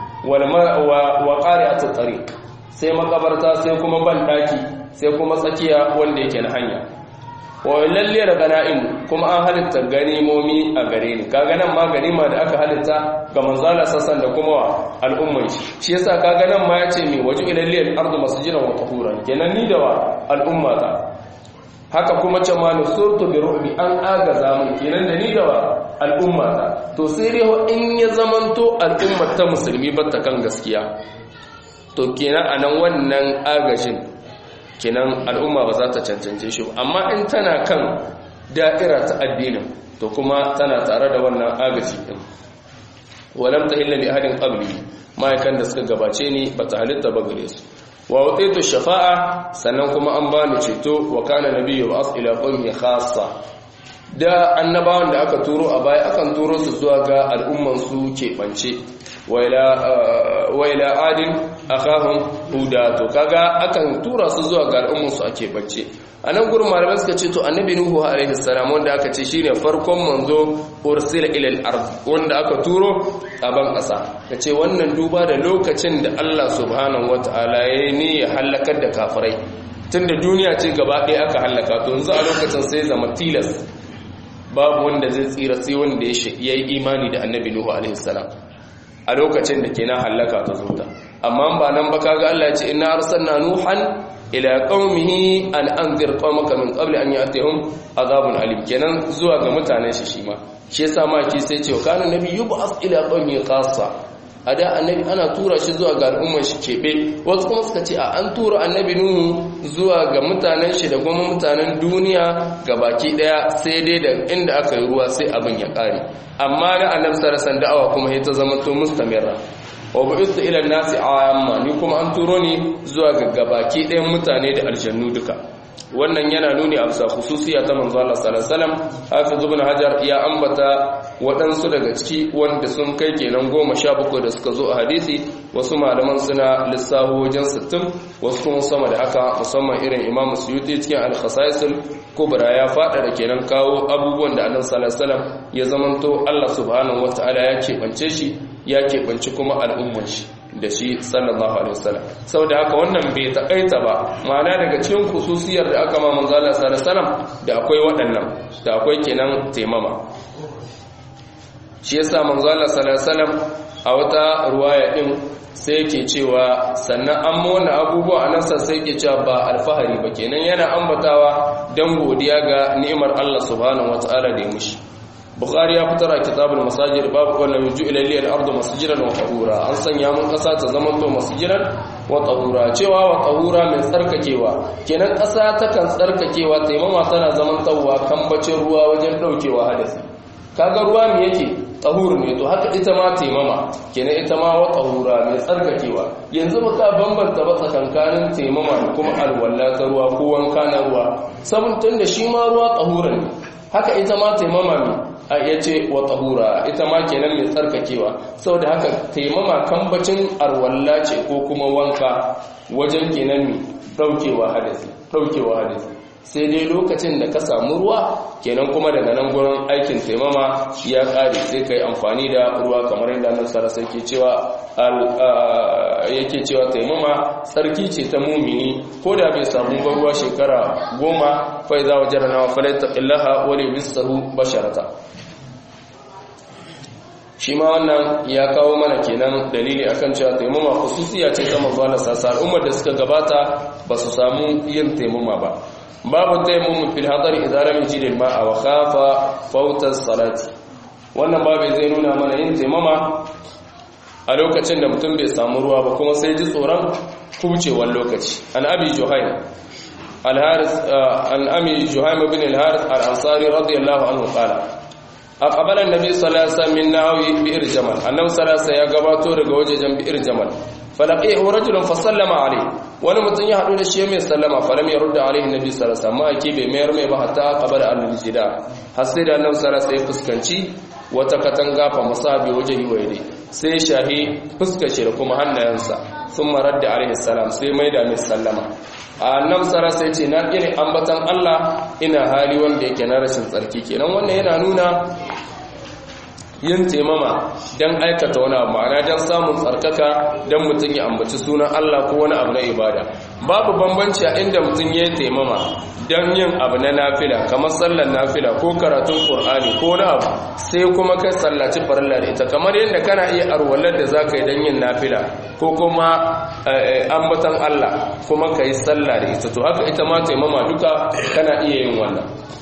wa ƙari'atu tariq sai makabarta sai kuma banɗaki sai kuma tsakiya wanda yake na hanya wa lalle da gana'im kuma an halitta ganimomi a gare ni kaga nan ma ganima da aka halitta ga manzala sassan da kuma wa al'umman shi shi yasa kaga nan ma yace mi waje ilalle al-ardu masjidan wa tahuran kenan ni da wa al'umma ta haka kuma ce ma nusurtu bi ru'bi an agaza mun kenan da ni da wa al'umma ta to sai dai in ya zamanto al'ummar ta musulmi ba ta kan gaskiya to kenan anan wannan agajin kenan al'umma ba za ta cancance shi amma in tana kan da'ira ta addinin to kuma tana tare da wannan agaji din walam tahilla li ahadin qabli ma'aikan da suka gabace ni ba ta halitta ba gare su wa watitu shafa'a sannan kuma an bani ceto wa kana nabiyyu as ila qawmi khassa da annabawan da aka turo a baya akan turo su zuwa ga al'umman su keɓance wa ila adin akahum huda to kaga akan tura su zuwa ga al'umman su a keɓance a nan gurin malamai suka ce to annabi nuhu alaihi salam wanda aka ce shine farkon manzo ursila ila al-ard wanda aka turo a ban ƙasa kace wannan duba da lokacin da Allah subhanahu wataala ya ni ya halakar da kafirai tunda duniya ce gaba ɗaya aka halaka to yanzu a lokacin sai zama tilas babu wanda zai tsira sai wanda ya yi imani da annabi nuhu alaihi salam a lokacin da kenan halaka ta zo ta amma ba nan ba kaga Allah ya ce inna arsalna nuhan ila qaumihi an anzir qaumaka min qabli an ya'tihum azabun alim kenan zuwa ga mutanen shi shi ma shi yasa ma ki sai ce kana nabi yub'as ila qaumi khassa a da annabi ana tura shi zuwa ga al'ummar shi keɓe wasu kuma suka ce a an tura annabi nuhu zuwa ga mutanen shi da kuma mutanen duniya ga baki ɗaya sai dai da inda aka yi ruwa sai abin ya ƙare amma na annabi sarasan da'awa kuma ya ta zama to mustamirra wa bu'ithu ila nasi amma ni kuma an turo ni zuwa ga gabaki ɗayan mutane da aljannu duka wannan yana nuni a bisa khususiya ta manzo Allah sallallahu alaihi wasallam hafiz ibn hajar ya ambata waɗansu daga ciki wanda sun kai kenan goma sha bakwai da suka zo a hadisi wasu malaman suna lissaho wajen sittin wasu kuma sama da haka musamman irin imam suyuti cikin al-khasaisul kubra ya fada da kenan kawo abubuwan da annabi sallallahu alaihi wasallam ya zamanto Allah subhanahu wataala ya keɓance shi ya keɓanci kuma al'ummar shi da shi sallallahu alaihi wasallam saboda haka wannan bai takaita ba ma'ana daga cikin khususiyar da aka ma manzo Allah sallallahu alaihi wasallam da akwai waɗannan da akwai kenan taimama shi yasa manzo Allah sallallahu alaihi wasallam a wata ruwaya din sai yake cewa sannan an mona abubuwa anan sai yake cewa ba alfahari ba kenan yana ambatawa dan godiya ga ni'imar Allah subhanahu wataala da ya mushi bukhari ya fitar a kitabul masajid babu wannan yuju ila liyal ardu masjidan wa tahura an sanya mun kasa ta zaman to masjidan wa tahura cewa wa tahura mai tsarkakewa kenan kasa ta kan tsarkakewa taimama tana zaman tawwa kambacin ruwa wajen daukewa hadasi kaga ruwa me yake tahur ne to haka ita ma taimama kenan ita ma wa tahura mai tsarkakewa yanzu ba ka bambanta ba tsakankanin taimama da kuma alwala ta ruwa ko wanka na ruwa sabon tunda shi ma ruwa tahura ne haka ita ma taimama ne a iya ce wa tahura ita ma kenan mai tsarkakewa saboda haka taimama kambacin arwalla ce ko kuma wanka wajen kenan mai daukewa hadasi daukewa hadasi sai dai lokacin da ka samu ruwa kenan kuma daga nan gurin aikin taimama ya kare sai kai amfani da ruwa kamar yadda nan sarasa yake cewa yake cewa taimama tsarki ce ta mumini ko da bai samu ba ruwa shekara goma fai za wajen rana falaita illaha wale bisahu basharata shi ma wannan ya kawo mana kenan dalili akan cewa taimama khususiya ce ta manzo Allah sassa al'ummar da suka gabata ba su samu yin taimama ba babu taimama fil hadar idza lam yajid al ma'a wa khafa fawta salati wannan babu zai nuna mana yin taimama a lokacin da mutum bai samu ruwa ba kuma sai ji tsoron kubcewar lokaci an abi juhaym al-haris an ami juhaym ibn al-haris al-ansari radiyallahu anhu qala aqbala an-nabi sallallahu alaihi wasallam min nawi bi'r jamal annabi sallallahu ya gabato daga wajejen bi'r jamal falaqihu rajulun fa sallama alayhi wani mutum ya hadu da shi mai sallama falam yarudda alayhi nabi sallallahu alaihi wasallam ake bai mayar mai ba hatta qabala al-jida har sai da annabi sallallahu alaihi fuskanci wata katanga fa masabi wajehi wa yadi sai shahi fuskar shi da kuma hannayensa sun marar da alaihi salam sai mai da mai sallama a nan tsara sai ce na ƙini ambatan Allah ina hali wanda yake na rashin tsarki kenan wannan yana nuna yin taimama don aikata wani abu ma'ana don samun tsarkaka don mutum ya ambaci sunan Allah ko wani abu na ibada babu bambanci a inda mutum ya yi taimama don yin abu na nafila kamar sallar nafila ko karatun ƙur'ani ko na abu sai kuma kai sallaci farilla da ita kamar yadda kana iya arwalar da za ka yi don yin nafila ko kuma ambatan Allah kuma ka yi sallah da ita to haka ita ma taimama duka kana iya yin wannan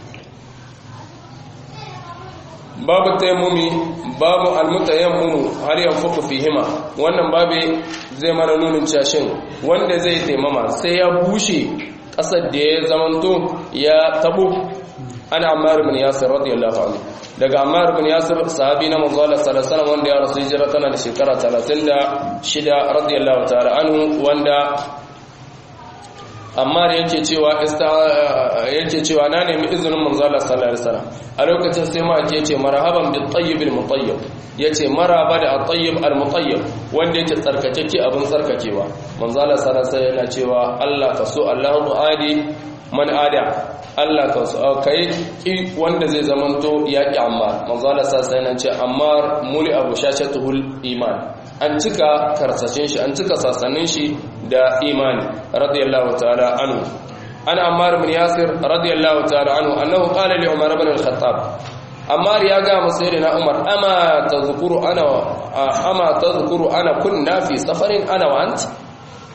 babu taimumi babu almutayammumu har yanfuku fihima wannan babu zai mana nunin cashin wanda zai taimama sai ya bushe ƙasar da ya zamanto ya tabo ana ammar ibn yasir radiyallahu anhu daga ammar ibn yasir sahabi na manzo Allah sallallahu alaihi wasallam wanda ya rasu hijira tana da shekara 36 radiyallahu ta'ala anhu wanda amma da yake cewa yake cewa na nemi izinin manzo Allah sallallahu alaihi wasallam a lokacin sai ma ake ce marhaban bil tayyib al mutayyib yace maraba da al tayyib al mutayyib wanda yake tsarkakeke abin tsarkakewa manzo Allah sallallahu alaihi wasallam yana cewa Allah ka so Allahu adi man ada Allah ka so kai ki wanda zai zamanto yaki amma manzo Allah sallallahu alaihi wasallam ce amma muli abu shashatuhul iman an cika karsashin shi an cika sasannin shi da imani radiyallahu ta'ala anhu ana ammar ibn yasir radiyallahu ta'ala anhu annahu qala li umar ibn al-khattab ammar ya ga musayyidina umar ama tadhkuru ana ama tadhkuru ana kunna fi safarin ana wa ant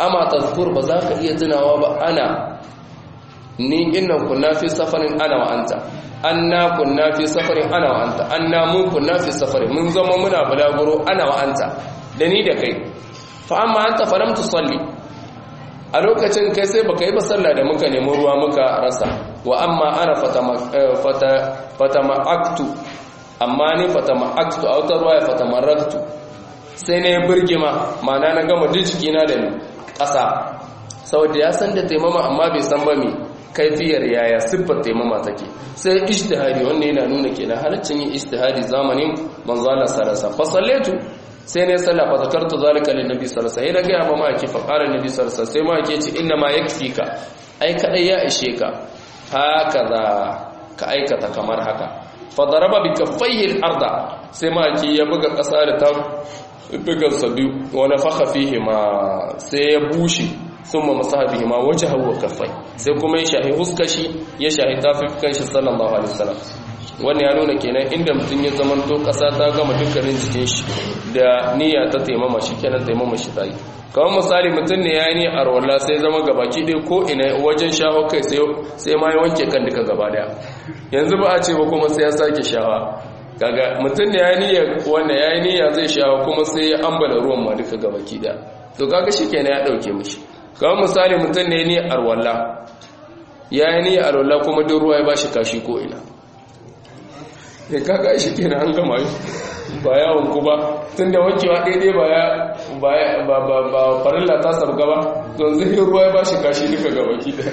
amma tazkur ba za ka iya tunawa ba ana ni innan kunna fi safarin ana wa anta anna kunna fi safarin ana wa anta anna mun kunna fi safarin mun zama muna balaguro ana wa anta da ni da kai fa amma anta falam tusalli a lokacin kai sai baka yi ba sallah da muka nemi ruwa muka rasa wa amma ana fatama'aktu amma ni fatama'aktu a wata ruwa ya fatamaraktu sai na yi birgima mana na gama duk jikina da ƙasa saboda ya san da taimama amma bai san ba mai kaifiyar yaya siffar taimama take sai ishtihari wanda yana nuna kenan halaccin yin ishtihari zamanin manzala sarasa fasallatu sai ne sallah fa zakartu zalika lin nabi sallallahu alaihi wasallam sai daga ma maki fa qala nabi sallallahu alaihi wasallam sai maki ce inna ma yakfika ai kadai ya ishe ka hakaza ka aikata kamar haka fa daraba bi kaffaihi al-arda sai maki ya buga kasa da ta buga sabi wa nafakha fihi ma sai ya bushe thumma masaha bihi ma wajhahu wa kaffai sai kuma ya shahi huskashi ya shahi tafikan shi sallallahu alaihi wasallam wannan ya nuna kenan inda mutum ya zamanto ƙasa ta gama dukkanin jikin shi da niyya ta taimama shi kenan taimama shi ta yi kawai misali mutum ne ya yi ni a rawalla sai zama gabaki ɗaya ko ina wajen shaho kai sai ma ya wanke kan duka gaba daya yanzu ba a ce ba kuma sai ya sake shawa kaga mutum ne ya yi niyya wanda ya yi niyya zai shawa kuma sai ya ambala ruwan ma duka gabaki daya to kaga shi kenan ya ɗauke mishi kawai misali mutum ne ya ni a rawalla ya yi ni a rawalla kuma duk ruwa ya ba shi kashi ko ina ne kaga shi kenan an gama yi ba yawon ku ba tun da wankewa daidai ba ba farilla ta sabga ba don zai ruwa ya ba shi kashi duka gaba da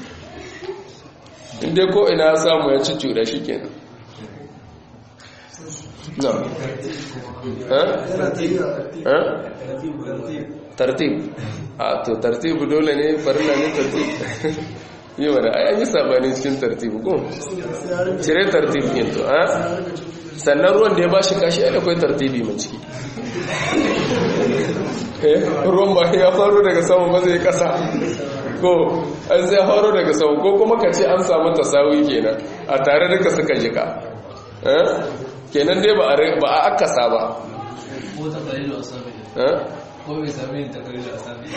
inda ko ina ya samu ya ci cuda shi kenan na tartib a to tartib dole ne farilla ne tartib yi wani a yanyi sabani cikin tartib ko cire tartib yin to a sannan ruwan da ya ba shi kashi ya akwai tartibi mai ciki ruwan ba ya faru daga sama ba zai kasa ko an zai faru daga sama ko kuma ka ce an samu tasawi kenan a tare duka suka jika kenan dai ba a akasa ba ko ta kalilu a sami ko bai sami ta kalilu a sami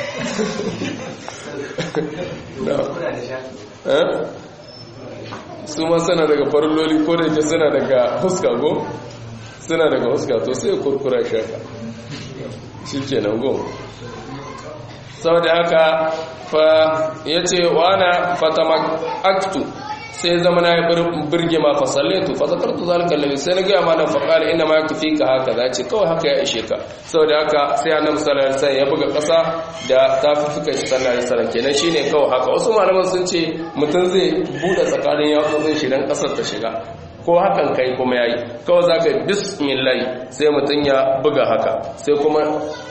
su ma suna daga farloli ko da ke suna daga huska go suna daga huska to sai kurkura shaka shi ke nan go sau da haka fa ya ce wana fatama aktu sai zama na yi birge ma fa sallaitu fa zakartu zalika lalle sai na gaya ma nan fa qala inna ma yakfi ka haka za ce kawai haka ya ishe ka saboda haka sai annabi sallallahu alaihi wasallam ya buga kasa da tafufukan shi sallallahu alaihi wasallam kenan shine kawai haka wasu malaman sun ce mutum zai bude tsakanin yatsotsin shi dan kasar ta shiga ko hakan kai kuma yayi kawai zaka bismillah sai mutum ya buga haka sai kuma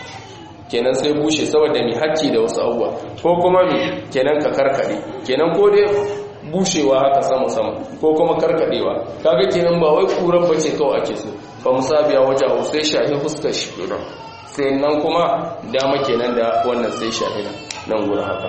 kenan sai bushe saboda mi hakki da wasu abubuwa ko kuma mi kenan ka karkade kenan ko dai bushewa haka sama-sama ko kuma karkadewa kaga kenan ba wai kuran bace kawai ake so ba musabiya waje hau sai shahi fuskar shi don sai nan kuma dama kenan da wannan sai shahi nan gurin haka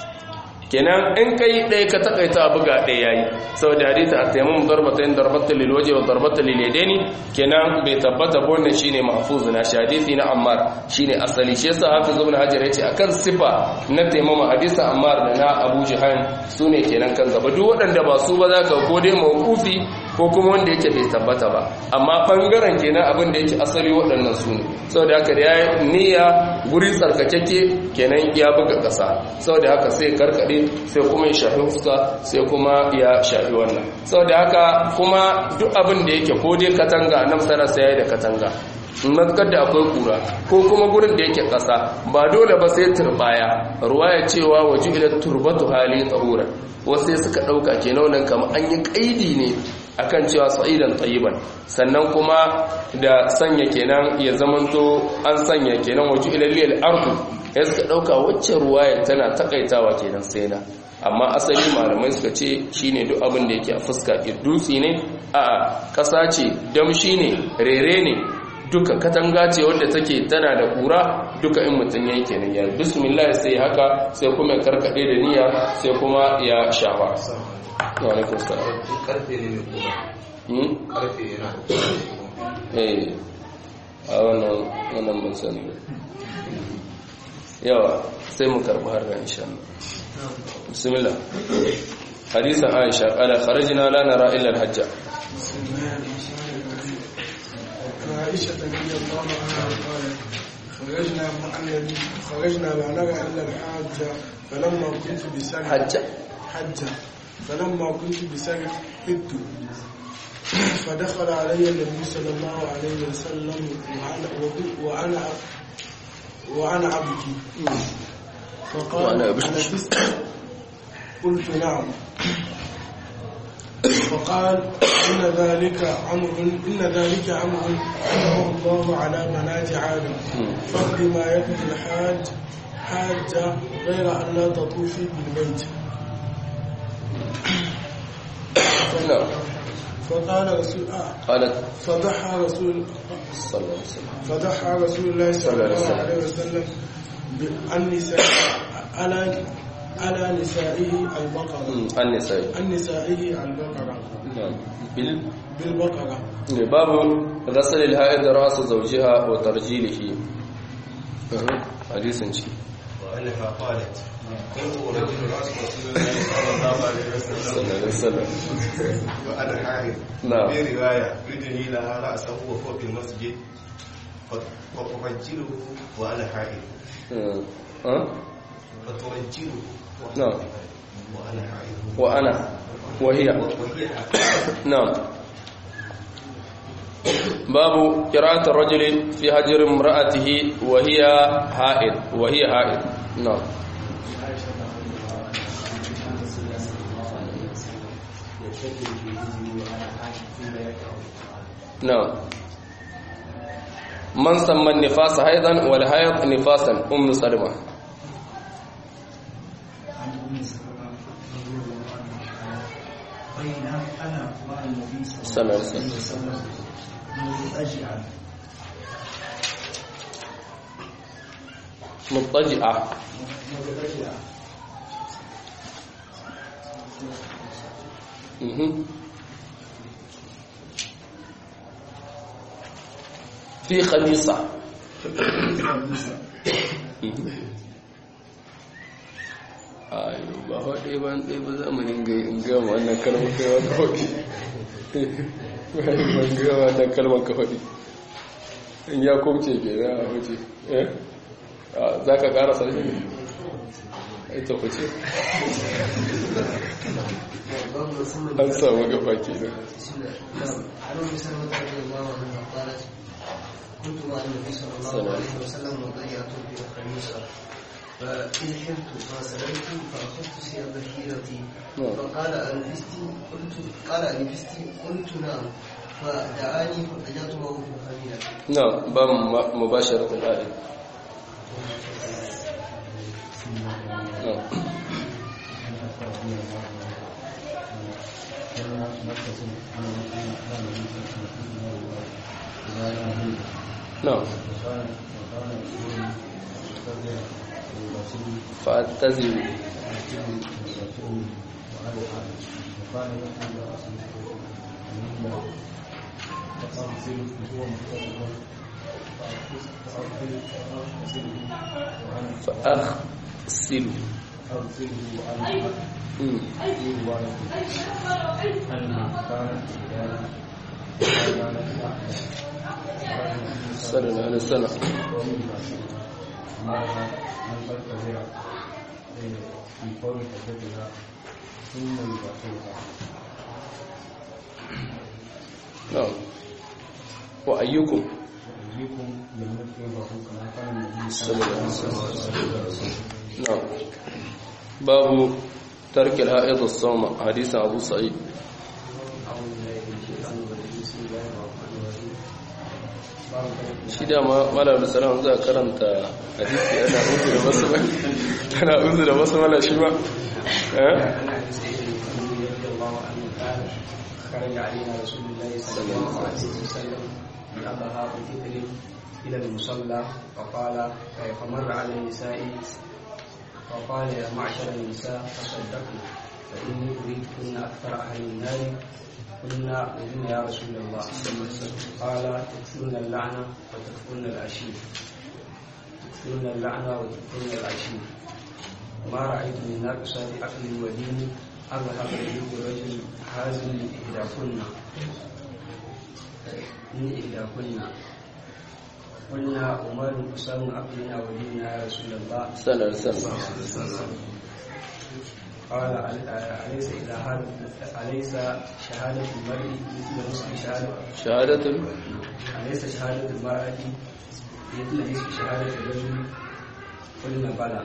kenan in kai ɗaya ka takaita abu ga ɗaya yayi sau da hadita a taimun darbata yin darbata lilwaje wa darbata lilideni kenan bai tabbata wannan shine mahfuzu na hadisi na ammar shine asali shi yasa hafiz ibn hajar yace akan sifa na taimama hadisa ammar da na abu jihan sune kenan kan gaba duk waɗanda ba su ba za ka ko dai mawqufi ko kuma wanda yake bai tabbata ba amma bangaren kenan abin da yake asali waɗannan su ne saboda haka da yayi niyya guri tsarkakeke kenan ya buga ƙasa saboda haka sai karkade sai kuma ya shafi fuska sai kuma ya shafi wannan saboda haka kuma duk abin da yake ko dai katanga nan sana sai da katanga matkar da akwai kura ko kuma gurin da yake ƙasa ba dole ba sai turbaya ruwa ya cewa waje ila turbatu hali tsahura wasu suka ɗauka ke nan kama an yi ƙaidi ne akan cewa sa'idan tsayiban sannan kuma da sanya kenan ya zamanto an sanya kenan waje ila liyal ardu ya suka ɗauka wacce ruwaya tana takaitawa kenan sai na amma asali malamai suka ce shine duk abin da yake a fuska dutse ne a ƙasa ce damshi ne rere ne duka katanga ce wadda take tana da kura duka in mutum yayi kenan ya bismillah sai haka sai kuma ya karkade da niyya sai kuma ya shafa wa alaikum salam karfe ne mai kuma hmm karfe yana eh a wannan wannan mun sani yawa sai mu karɓi har ran insha Allah bismillah hadisan Aisha qala kharajna la nara illa al-hajja عائشة رضي الله عنها قالت خرجنا مع النبي خرجنا لا نرى إلا الحاجة فلما كنت بسرح hajja حجة فلما كنت بسرح حدت فدخل علي النبي صلى الله عليه وسلم وأنا وأنا وأنا أبكي فقال وأنا أبكي. ألبست قلت نعم فقال إن ذلك أمر إن ذلك أمر أنعم الله على بنات عادم فاقض ما يقضي الحاج حاجة غير أن لا تطوفي بالبيت نعم فقال رسول آه قالت فضحى رسول صلى الله عليه وسلم فضحى رسول الله صلى الله عليه وسلم بالنساء على على نسائه البقرة مم. النساء عن نسائه البقرة نعم بال بالبقرة باب غسل الحائض راس زوجها وترجيله أها. حديث شيء وأنها قالت كنت أرجل رأس رسول الله صلى الله عليه صلى الله وسلم عليه وسلم وأنا حائض نعم. في رواية يدني لها رأسه وهو في المسجد فترجله وأنا حائض أه. أه؟ فترجله نعم. وأنا حائض وأنا وهي وهي نعم باب قراءة الرجل في هجر امرأته وهي حائض وهي حائض نعم نعم من سمى النفاس حيضا والحيض نفاسا أم سلمة عن ام سلمة رضي الله عنها بين انا مع النبي صلى الله عليه وسلم. وسلم مضطجعا مضطجعة مضطجعا مهم. في خميصة ayo ba haɗe ba ɗaya ba zamanin ga in gama wannan kalmar kai wata haɗe ban gama wannan kalmar ka haɗe in ya kumce ke na a waje eh za ka ƙara sarki ne ita kuce an samu gaba ke nan عن ام سلمه رضي الله عنها قالت كنت مع النبي صلى الله عليه وسلم وضيعت به خميصا فإن حمت فسلمت فأخذت ثياب حيرتي نعم. فقال أنفستي قلت قال أنفستي قلت نعم فدعاني فضيعت معه في الخميلة نعم باب مباشرة الآية نعم نعم فأتزل فأغسل مم. صلى الله عليه وسلم نعم وأيكم صلى الله عليه وسلم نعم باب ترك الحائض الصوم حديث أبو سعيد shi dama malar salam za a karanta hadisi ana uzu da wasu ba ana uzu da wasu mala shi ba eh خرج علينا رسول الله صلى الله عليه وسلم بأبها وذكر إلى المصلى فقال فمر على النساء فقال يا معشر النساء تصدقوا فإني أريدكن أكثر أهل النار قلنا وبما يا رسول الله قال تكفرن اللعنة وتكفرن العشير تكثرن اللعنة وتكثرن العشير ما رأيت من ناقصات عقل ودين أذهب إليه رجل هازل إحداكن من إحداكن قلنا عمر حسام عقلنا وديننا يا رسول الله sallar sallar قال أليس إذا هذا أليس شهادة المرء مثل نصف شهادة shahadatul أليس شهادة المرأة مثل نصف شهادة الرجل قلنا بلى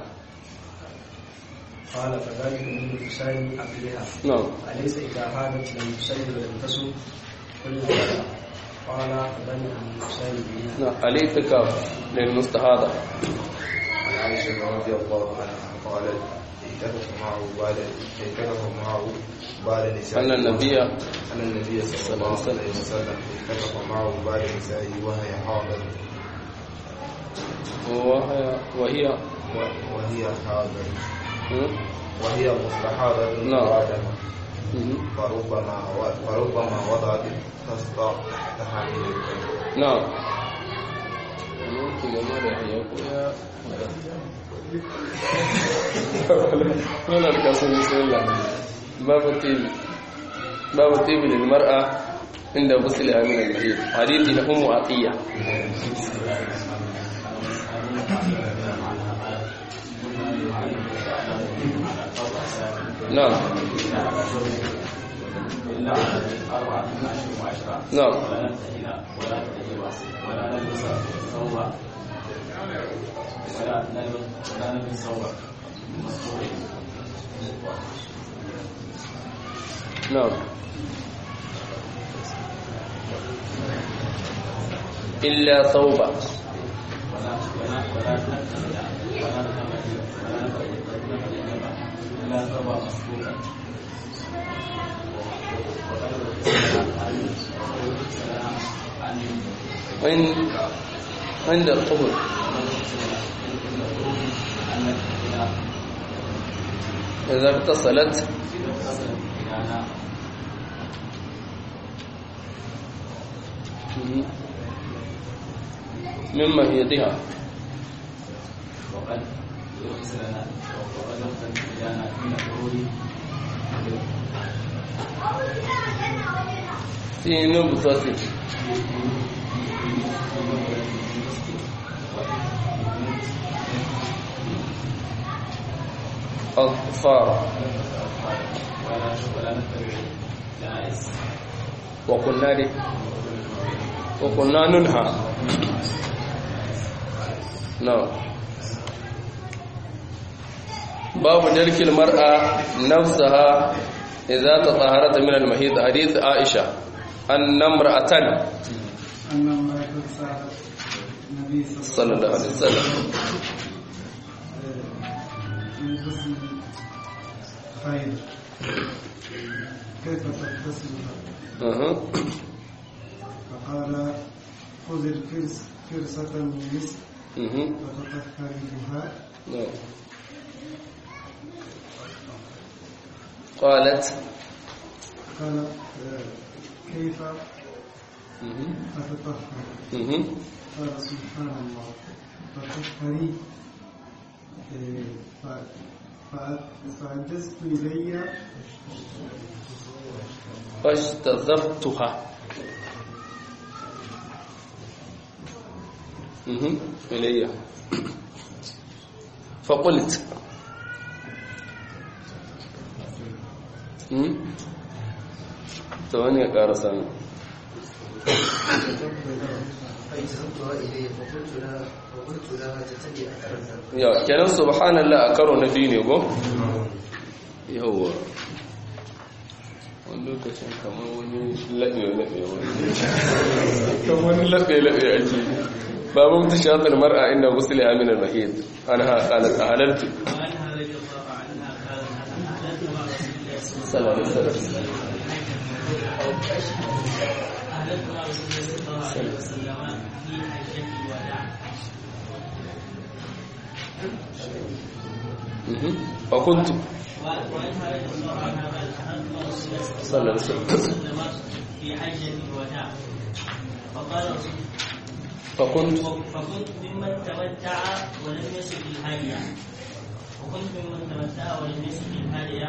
قال فذلك من حسين عقلها na'am أليس إذا هادت لم تصلي ولم تصم قلنا بلى قال فذلك من حسين بها na alitika lil mustahada عن عائشة رضي الله عنها قالت اتفق معه بعد اتفق معه بعد نساء أن النبي أن النبي صلى الله عليه وسلم اتفق معه بعد نسائه وهي حاضر وهي وهي و- وهي حاضر hmm? وهي مستحاضة نعم. وعدم Mhm. فربما و- فربما وضعت تسطع تحت حامل الكلب na'am Yanki game da ya koya Wannan kasu bismillah babu tibi babu tibi lil mar'a inda gusliha min al-mahid hadithi na ummu atiya na'am na'am نعم إلا ثوبا عند عند الطهر إذا اتصلت من مهيتها في نبضة أظفار وقلنا لي وقلنا ننهى نعم باب جلك المرأة نفسها إذا تطهرت من المهيد حديث عائشة أن امرأة أن امرأة سألت النبي صلى الله عليه وسلم من غسل خير كيف تغتسلها؟ أها. فقال خذ الفرس فرصة من مسك أها. وتطهري بها نعم. قالت قالت آه، كيف أها. أتطهر؟ أها. قال سبحان الله تطهري آه، ف- ف- فأجزت إلي فاجتذبتها أها. إلي فقلت أها. ثواني قارسان فاجتهدتها إليه فقلت لها فقلت لها تتبع أثرها ya kenan subhanallah a karo na biyu ne ko yawwa wani lokacin kamar wani laɓe-laɓe wani kamar wani laɓe-laɓe ake babu mutu shafin mar'a inda gusuli aminar mahid an haƙalar a halartu salamu salamu فكنت صلى الله عليه وسلم في حجة الوداع فقال رسول فكنت فكنت ممن تمتع ولم يسق الهادية وكنت ممن تمتع ولم يسق الهادية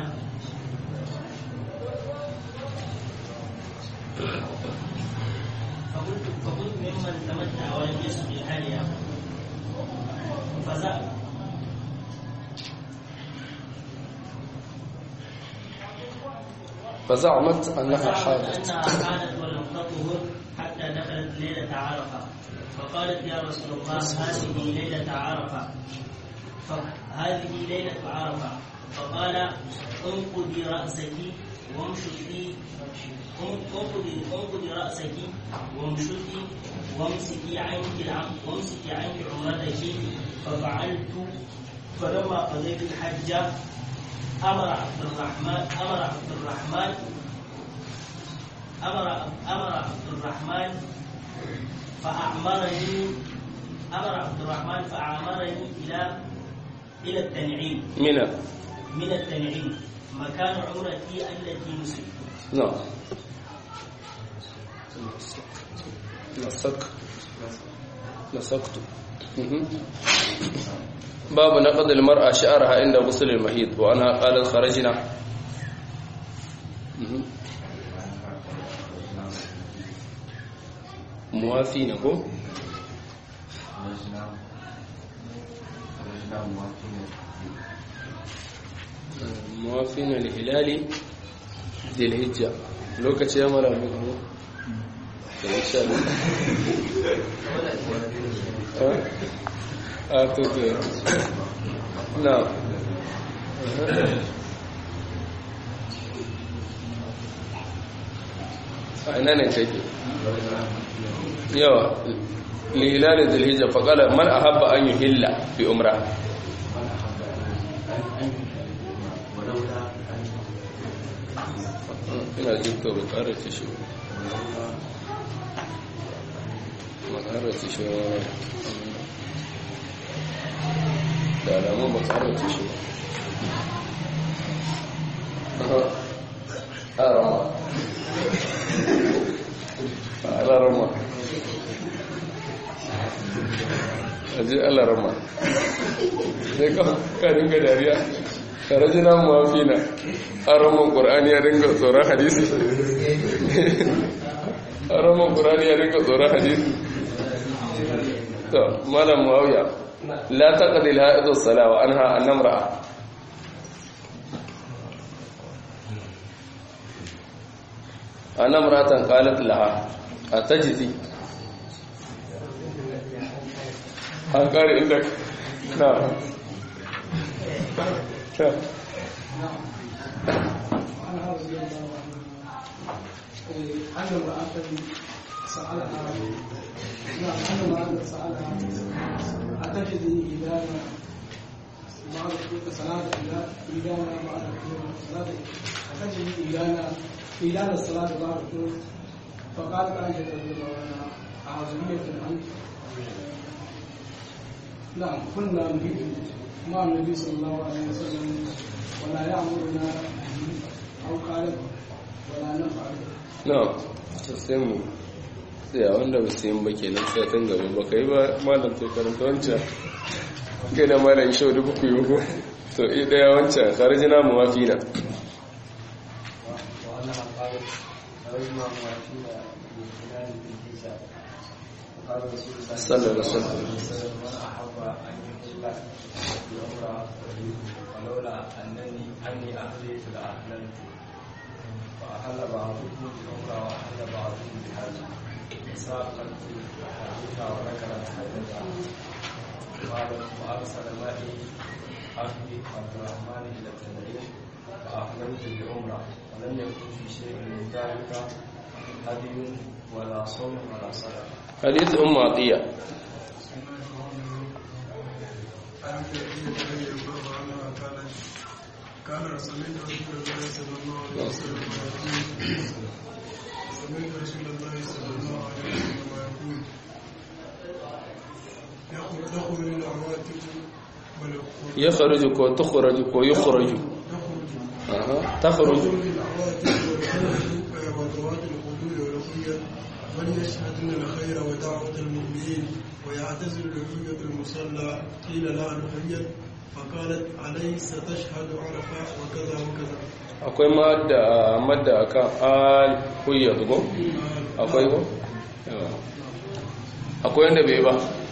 فكنت فكنت ممن تمتع ولم يسق الهادية فزع فزعمت أنها فزعمت حاضت أنها حانت ولم تطهر حتى دخلت ليلة عرفة فقالت يا رسول الله هذه ليلة عرفة فهذه ليلة عرفة فقال انقضي رأسك وامشطي انقضي انقضي رأسك وامشطي وامسكي عنك العم وامسكي عنك عمرتك ففعلت فلما قضيت الحج أمر عبد الرحمن أمر عبد الرحمن أمر أمر عبد الرحمن فأعمرني أمر عبد الرحمن فأعمرني إلى إلى التنعيم من من التنعيم مكان عمرتي التي نسكت نعم نسك نسكت مهم. باب نقض المرأة شعرها عند غسل المحيط وأنها قالت خرجنا مهم. موافين هو خرجنا خرجنا موافقين موافين لهلال ذي الهجة لوكا يا مرة مكمو إن شاء الله ها؟ آه تو تو نعم أين نتيجة yawa lihilalin zulhijja faƙala man a haɓa an yi hilla bi umra ina jin to ba ƙara ta shi ba ƙara ta shi da alamun ba ƙara ta shi ba a rama a rama aje Allah rama sai ka dinga dariya karajina muwafina araman qur'ani ya dinga tsoron hadisi araman qur'ani ya dinga tsoron hadisi to malam muawiya la taqdi al-ha'id as-salah wa anha an-namra anamratan qalat laha atajzi an kare inda na وعنها رضي الله عنها أن امرأة سألها نعم أن امرأة سألها أتجدي إذا بعد صلاة إذا إذا بعد صلاة أتجدي إذا إذا الصلاة بعد فقالت عائشة رضي الله عنها أعزمية أنت نعم كنا نريد مع النبي صلى الله عليه وسلم ولا يأمرنا أو قال ولا نفعل na sai mu tsaya wanda ba su yin ba ke nan sai tun gaba ba ka yi ba malam sai karanta wancan kai da malam shau dubu ku yi ko to iya daya wancan karjina mu wafi na وأنها قالت خرجنا موافين بخلال بالجيزة وقال رسول الله صلى الله عليه وسلم. من أحب أن يحل بعمرة ولولا أنني أني أهليت لأهللت فأحل بعضكم بعمرة وأحل بعضكم بحج ساقت حديثها وذكرت حديثها قالت وأرسل معي أخي عبد الرحمن إلى التنعيم فأحللت بعمرة ولم يكن في شيء من ذلك هدي ولا صوم ولا صلاة hadith ummu atiya كان سمعت رسول الله صلى الله عليه وسلم يقول سمعت رسول الله صلى الله عليه وسلم يقول يخرج العواتق والخروج yakhruju ko tukhraju ko yukhraju aha takhruju العواتق والخروج وذوات القدور والخيل وليشهدن الخير ودعوة المؤمنين ويعتزل رؤية المصلى قيل لا نهيئ فقالت أليس تشهد عرفة وكذا وكذا akwai madda madda akan al huyya ko akwai ko Yawa. akwai wanda bai ba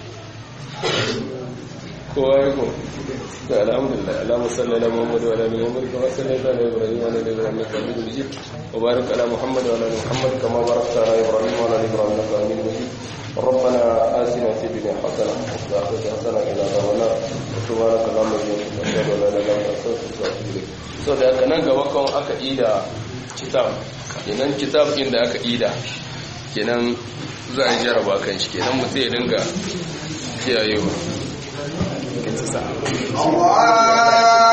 kowa ya ko to alhamdulillah allahumma salli ala muhammad wa ala ali muhammad kama sallaita ala ibrahim wa ala ali ibrahim innaka hamidum majid wa barik ala muhammad wa ala ali muhammad kama barakta ala ibrahim wa ala ali ibrahim innaka hamidum majid ربنا آتنا في الدنيا حسنة وفي الآخرة حسنة إلى عذاب النار سبحانك اللهم وبحمدك أشهد أن لا إله إلا أنت أستغفرك وأتوب إليك so da haka nan gaba kan aka ida kitab kenan kitab din da aka ida kenan za a jaraba kan shi kenan mutum ya dinga kiyayewa Allah